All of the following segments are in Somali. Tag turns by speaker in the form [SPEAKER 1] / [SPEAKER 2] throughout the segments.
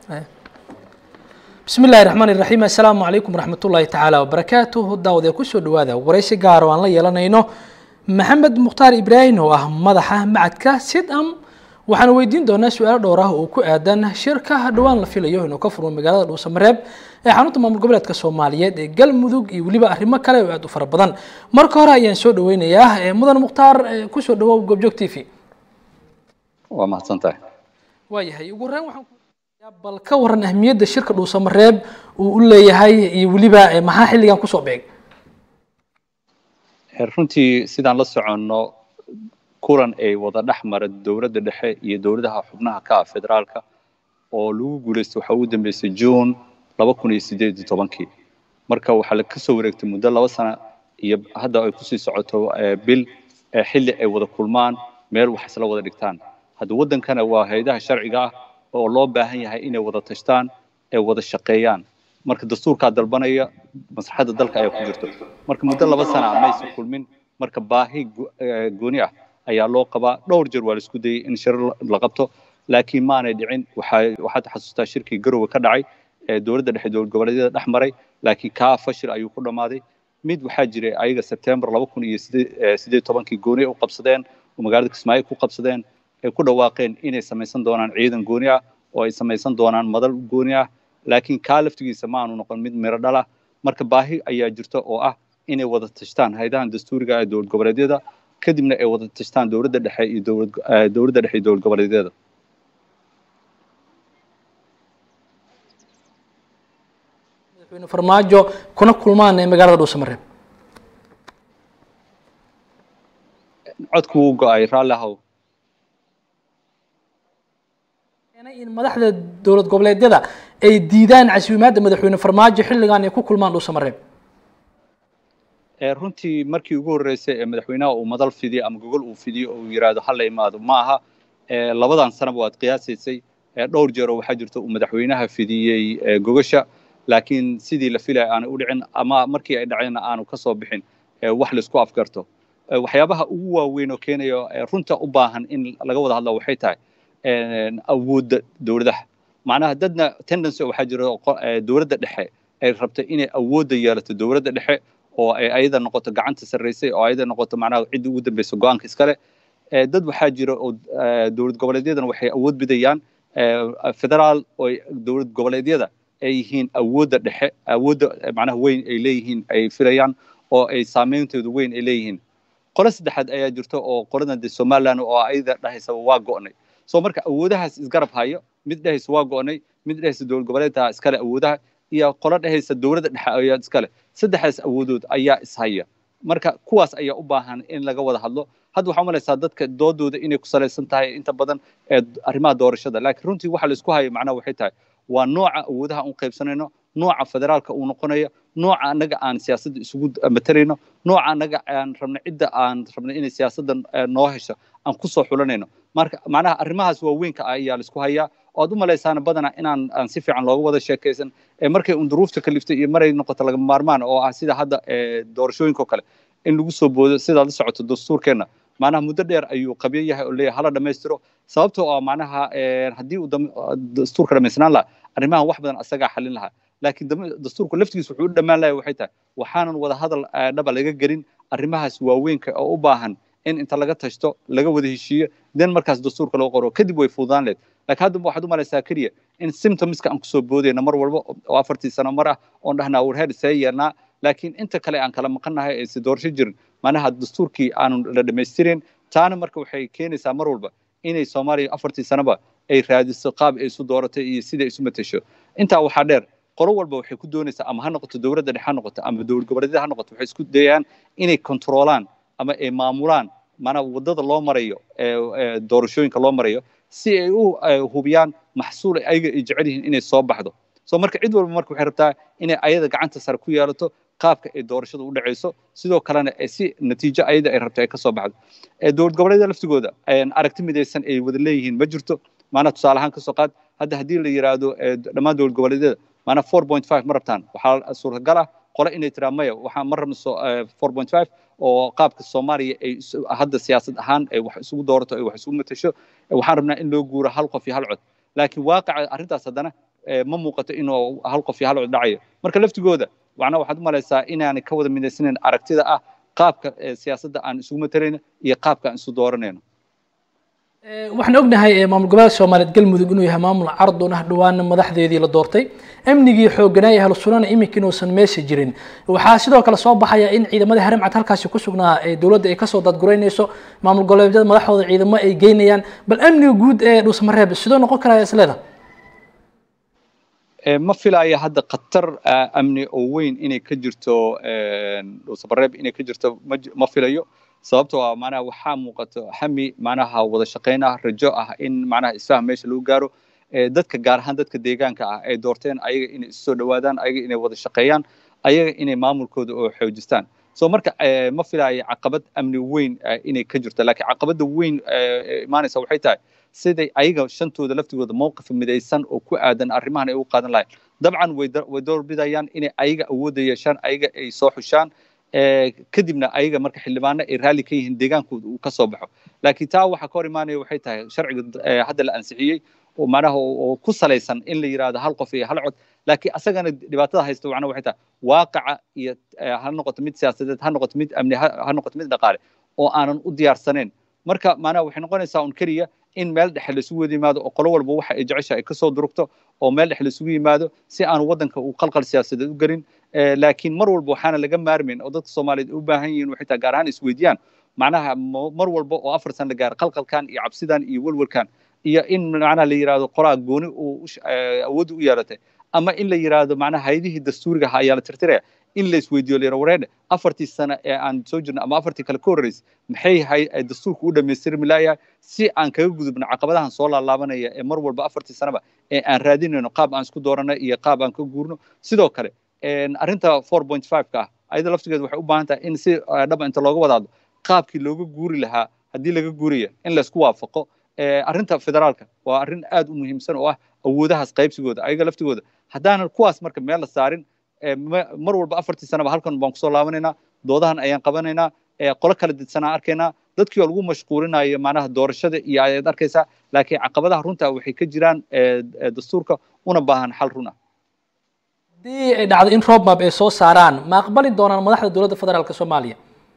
[SPEAKER 1] bismi illaahi raxmaan iraxiim assalaamu calaykum waraxmatullaahi tacaala wabarakaatuh daawad ee kusoo dhawaada waraysi gaar oo aan la yeelanayno maxamed mukhtaar ibraahim oo ah madaxa macadka sidam waxaanu weydiin doonaa su-aalo dhowr ah oo ku aadan shirka dhowaan la filayo inuu ka furmo magaalada dhuusamareeb ee xarunta maamul goboleedka soomaaliyeed ee galmudug iyo weliba arrimo kale oo aad u fara badan marka hore ayaan soo dhaweynayaa mudan mukhtaar kusoo dhawow goobjoog t v
[SPEAKER 2] waa mahadsan tahay
[SPEAKER 1] waayahay ugu horreyn waxaan bal ka waran ahmiyadda shirka dhuusamareeb uu u leeyahay iyo weliba maxaa xilligan kusoo beeg
[SPEAKER 2] runtii sidaan la soconno kulan ay wada dhex mara dowladda dhexe iyo dowladaha xubnaha ka ah federaalka oo lagu guulaystay waxaa ugu dambeysay june laba kun iyo sideed iyo tobankii marka waxaa la kasoo wareegtay muddo laba sana iyo hadda ay kusii socoto bil xilli ay wada kulmaan meel wax isla wada dhigtaan hadda waddankana waa hay-adaha sharciga ah oo loo baahan yahay inay wada tashtaan ay wada shaqeeyaan marka dastuurkaa dalbanaya maslaxadda dalka ayaa ku jirto marka muddo laba sana maysan kulmin marka baahi gooni ah ayaa loo qabaa dhowr jeer waa la isku dayey in shirar la qabto laakiin maanay dhicin waxaad xasuustaa shirkii garowe ka dhacay ee dowladda dhexe dowlad goboleedyada dhex maray laakiin kaa fashil ayuu ku dhammaaday mid waxaa jiray ayaga sebtembar laba kun iyo sideed tobankii gooni u qabsadeen oo magaalada kismaayo ku qabsadeen ay ku dhawaaqeen inay samaysan doonaan ciidan gooni ah oo ay samaysan doonaan madal gooni ah laakiin kaa laftigiisa ma aanu noqon mid miro dhalah marka baahi ayaa jirta oo ah inay wada tashtaan haydahan dastuuriga ee dowlad goboleedyada kadibna ay wada tashtaan dowladda dhexe iyo dowlad dowladda dhexe iyo dowlad goboleedyada
[SPEAKER 1] madaxweyne farmaajo kuna kulmaan ee magaalada dhuusamareeb
[SPEAKER 2] codku wuu go-ay raalli ahow
[SPEAKER 1] in madaxda dowlad goboleedyada ay diidaan casuumaadda madaxweyne farmaajo xilligan ay ku kulmaan dhuusamareeb
[SPEAKER 2] runtii markii ugu horreysay ee madaxweynaha uu madal fidiyo ama gogol uu fidiyo oo uu yidhaahdo hala imaado ma aha labadan sanaba waad qiyaasaysay dhowr jeeroo waxaa jirta uu madaxweynaha fidiyey gogasha laakiin sidii la filaya aanay u dhicin ama markii ay dhaceenna aanu ka soo bixin wax laisku afgarto waxyaabaha ugu waaweyn oo keenaya runta u baahan in laga wada hadla waxay tahay awoodda dowladaha macnaha dadna tendency waxaa jira dowladda dhexe ay rabtay inay awoodda yeelato dowladda dhexe oo ay ayada noqoto gacanta sarraysay oo ayada noqoto macnaha ciddii ugu dambaysa go-aanka iskale dad waxaa jira oo dowlad goboleedyadana waxay awood bidayaan federaal oo dowlad goboleedyada ay yihiin awoodda dhexe awoodda macnaha weyn ay leeyihiin ay filayaan oo ay saameyntooda weyn ay leeyihiin qolo saddexaad ayaa jirta oo qoladan de somaliland oo ayada dhahaysa waa go'nay soo marka awoodahaas isgarab hayo mid dhehaysa waa go'nay mid dhehaysa dowlad goboleedka iskale awoodaha iyo qolo dhehaysa dowladda dhexe ayaa iskale saddexdaas awoodood ayaa ishaya marka kuwaas ayaa u baahan in laga wada hadlo hadda waxaa umalaysaa dadka doodooda inay ku salaysan tahay inta badan ee arrimaha doorashada laakiin runtii waxa la isku hayo macnaha waxay tahay waa nooca awoodaha un qaybsanayno nooca federaalka uu noqonayo nooca annaga aan siyaasadda isugu matalayno nooca annaga aan rabno cidda aan rabno inay siyaasadda noo hesho aan kusoo xulanayno marka macnaha arrimahaas waaweynka ah ayaa la isku hayaa oo aad u malaysaana badanaa inaan aan si fiican looga wada sheekaysan ee markay un duruufta kaliftay iyo maray noqoto lagama maarmaan oo ah sida hadda doorashooyinka oo kale in lagu soo boodo sidaad la socoto dastuurkeenna macnaha muddo dheer ayuu qabyo yahay oo leeyahay hala dhammaystiro sababtoo ah macnaha haddii uu dastuurka dhammaysnaan lahaa arrimahan wax badan asagaa xalin lahaa laakiin dastuurku laftigiisa wuxuu u dhammaan lahay waxay tahay waxaanan wada hadal dhaba laga gelin arrimahaas waaweynka oo u baahan in inta laga tashto laga wada heshiiyo den markaas dastuurka loo qoro kadib way fududaan leed laakiin hadda waxaad u malaysaa keliya in symptomska aan kusoo boodayna mar walba oo afartii sano mar ah oon dhahnaa warhead see yeelnaa laakiin inta kale aan kala maqannahay ayse doorasho jirin macnaha dastuurkii aanu la dhammaystirin taana marka waxay keenaysaa mar walba inay soomaaliya afartii sanoba ay raadiso qaab ay isu dooratay iyo sida isu matasho intaa waxaa dheer qolo walba waxay ku doonaysaa ama ha noqoto dowladda dhexe ha noqoto ama dowlad goboleedyada ha noqoto waxay isku dayayaan inay kontroolaan ama ay maamulaan maanaa waddada loo marayo doorashooyinka loo marayo si ay u hubiyaan maxsuul ayaga ay jecel yihiin inay soo baxdo soo marka cid walba marka waxay rabtaa inay ayada gacanta sare ku yeelato qaabka ay doorashada u dhacayso sidoo kalena si natiijo ayada ay rabto ay ka soo baxdo dowlad goboleedyada laftigooda aragti midaysan ay wada leeyihiin ma jirto maanaa tusaale ahaan kasoo qaad hadda haddii la yidhaahdo dhammaan dowlad goboleedyada maanaa four point five ma rabtaan waxaa suurtagal ah qole inay tiraa maya waxaan ma rabno four point five oo qaabka soomaaliya ay hadda siyaasad ahaan ay wax isugu doorato ay wax isugu matasho waxaan rabnaa in loo guuro hal qof iyo hal cod laakiin waaqaca arrintaas haddana ma muuqato inuu hal qof iyo hal cod dhacayo marka laftigooda macnaha waxaad u malaysaa inaanay ka wada midaysanayn aragtida ah qaabka siyaasadda aan isugu matarayno iyo qaabka aan isu dooranayno
[SPEAKER 1] waxaan ognahay maamul goboleedka soomaaliyeed galmudug inuu yahay maamul cardun ah dhawaana madaxdeedii la doortay amnigii xooganaa ee ahlusunana iminka inuusan meesha jirin waxaa sidoo kale soo baxaya in ciidamadii haramcad halkaasi ku sugnaa ee dowladda ay kasoo dadguraynayso maamul goboleedyada madaxdooda ciidamo ay geynayaan bal amniga guud ee dhuusamareeb sidoo noqon karaya isleeda
[SPEAKER 2] ma filaayo hadda khatar amni oo weyn inay ka jirto dhuusamareeb inay ka jirto ma filayo sababtoo ah macnaha waxaa muuqato hami macnaha wada shaqayn ah rajo ah in macnaha isfahm meesha lagu gaaro dadka gaar ahaan dadka deegaanka ah ay doorteen ayaga inay isu soo dhawaadaan ayaga inay wada shaqeeyaan ayaga inay maamulkooda oo xoojistaan so marka ma filaayo caqabad amni weyn inay ka jirto laakiin caqabadda weyn imaanaysa waxay tahay siday ayaga shantooda laftigooda mowqif midaysan oo ku aadan arrimahan ay u qaadan lahayn dabcan way doorbidayaan inay ayaga awoodda yeeshaan ayaga ay soo xushaan kadibna ayaga marka xildhibaano ay raalli ka yihiin deegaankooda uu ka soo baxo laakiin taa waxa ka hor imaanaya waxay tahay sharciga hadda la ansixiyey oo macnaha oo ku salaysan in la yidhaahdo hal qof iyo hal cod laakiin asagana dhibaatada haysta macnaha waxay tahay waaqaca iyo ha noqoto mid siyaasadeed ha noqoto mid amni ha noqoto mid dhaqaale oo aanan u diyaarsanayn marka macnaha waxay noqonaysaa un keliya in meel dhexe laisugu wada yimaado oo qolo walba waxa ay jecesha ay kasoo durugto oo meel dhexe laisugu yimaado si aanu waddanka uu qalqal siyaasadeed u gelin laakiin mar walba waxaana laga maarmayn oo dadka soomaaliyeed u baahan yihiin waxay tahay gaar ahaan isweydiiyaan macnaha mar walba oo afar san la gaaro qalqalkan iyo cabsidan iyo welwelkan iyo in macnaha la yidhaahdo qoraa gooni uu awoodda u yeelatay ama in la yidhaahdo macnaha haydihii dastuuriga ahaa ayaa la tirtiraya in la isweydiiyo layidha wareedhe afartii sano ee aan soo jirno ama afartii kale ka horreysay maxay hay dastuurka u dhammaystirmi laayahay si aan kaga gudubno caqabadahan soo laalaabanaya ee mar walba afartii sanoba ee aan raadinayno qaab aan isku dooranay iyo qaab aan ka guurno sidoo kale arrinta four point five ka ah ayada laftigeeda waxay u baahan tahay in si dhaba inta looga wadaado qaabkii looga guuri lahaa haddii laga guuraya in laysku waafaqo arrinta federaalka waa arrin aad u muhiimsan oo ah awoodahaas qaybsigooda ayaga laftigooda haddaanan kuwaas marka meel la saarin mar walba afartii sanaba halkan baan kusoo laabanaynaa doodahan ayaan qabanaynaa qolo kala didsanaa arkaynaa dadkii oo lagu mashquulinayo macnaha doorashada iyo ayaad arkaysaa laakiin caqabadaha runta waxay ka jiraan dastuurka una baahan xal run ah
[SPEAKER 1] haddii ay dhacdo in roadmap ay soo saaraan ma aqbali doonaan madaxda dowladda federaalka soomaaliya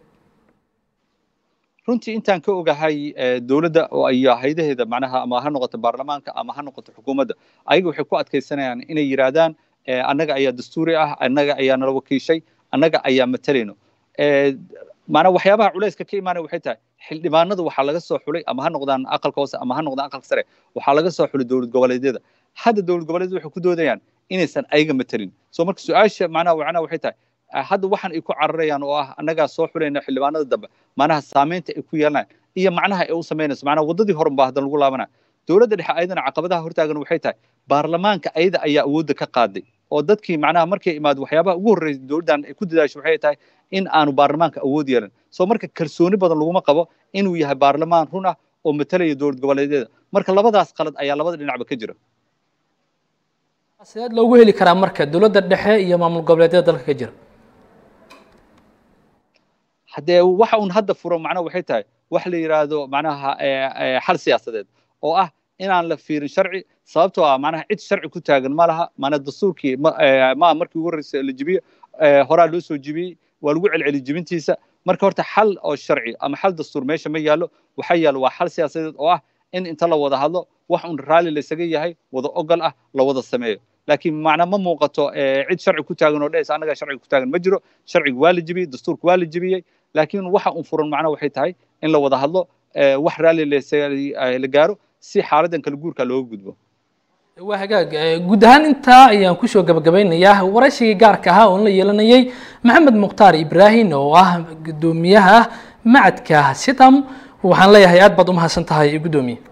[SPEAKER 2] runtii intaan ka ogahay dowladda iyo haydaheeda macnaha ama ha noqoto baarlamaanka ama ha noqoto xukuumadda ayaga waxay ku adkaysanayaan inay yidhaahdaan annaga ayaa dastuuri ah annaga ayaa nala wakiishay annaga ayaa matalayno maanaa waxyaabaha culayska ka imaanaya waxay tahay xildhibaanadu waxaa laga soo xulay ama ha noqdaan aqalka hoose ama ha noqdaan aqalka sare waxaa laga soo xulay dowlad goboleedyada hadda dowlad goboleedyada waxay ku doodayaan inaysan ayaga matalin so marka su-aasha macnaha macnaha waxay tahay hadda waxaan ay ku cararayaan oo ah annagaa soo xulayna xildhibaanada dambe macnaha saamaynta ay ku yeelanayaan iyo macnaha ay u samaynayso macnaha waddadii horan baa haddan lagu laabanaya dowladda dhexe ayadana caqabadaha hortaagan waxay tahay baarlamaanka ayada ayaa awoodda ka qaaday oo dadkii macnaha markay imaado waxyaabaha ugu horreysay dowladdan ay ku dadaasho waxay tahay in aanu baarlamaanka awood yeelan soo marka kalsooni badan laguma qabo inuu yahay baarlamaan run ah oo matalaya dowlad goboleedyada marka labadaas qalad ayaa labada dhinacba ka jira
[SPEAKER 1] sideed loogu heli karaa marka dowladda dhexe iyo maamul goboleedyada dalka ka jira
[SPEAKER 2] haddee waxa un hadda furo macnaha waxay tahay wax la yidhaahdo macnaha xal siyaasadeed oo ah inaan la fiirin sharci sababtoo ah macnaha cid sharci ku taagan ma laha maana dastuurkii maa markii ugu horreysay la jibiyo horaa loo soo jibiyey waa lagu celceli jibintiisa marka horta xal oo sharci ama xal dastuur meesha ma yaallo waxaa yaallo waa xal siyaasadeed oo ah in inta la wada hadlo wax un raalli laysaga yahay wada ogol ah la wada sameeyo laakiin macna ma muuqato cid sharci ku taagan oo dhehaysa annagaa sharciga ku taagan ma jiro sharciga waa la jibiyey dastuurka waa la jibiyey laakiin waxa un furan macna waxay tahay in la wada hadlo wax raalli la gaaro si xaaladdan kala guurka looga gudbo
[SPEAKER 1] waa hagaag guud ahaan intaa ayaan kusoo gabagabeynayaa waraysigii gaarka ahaa oon la yeelanayay maxamed mukhtaar ibraahim oo ah guddoomiyaha macadka sitam waxaan leeyahay aad baad u mahadsan tahay guddoomiye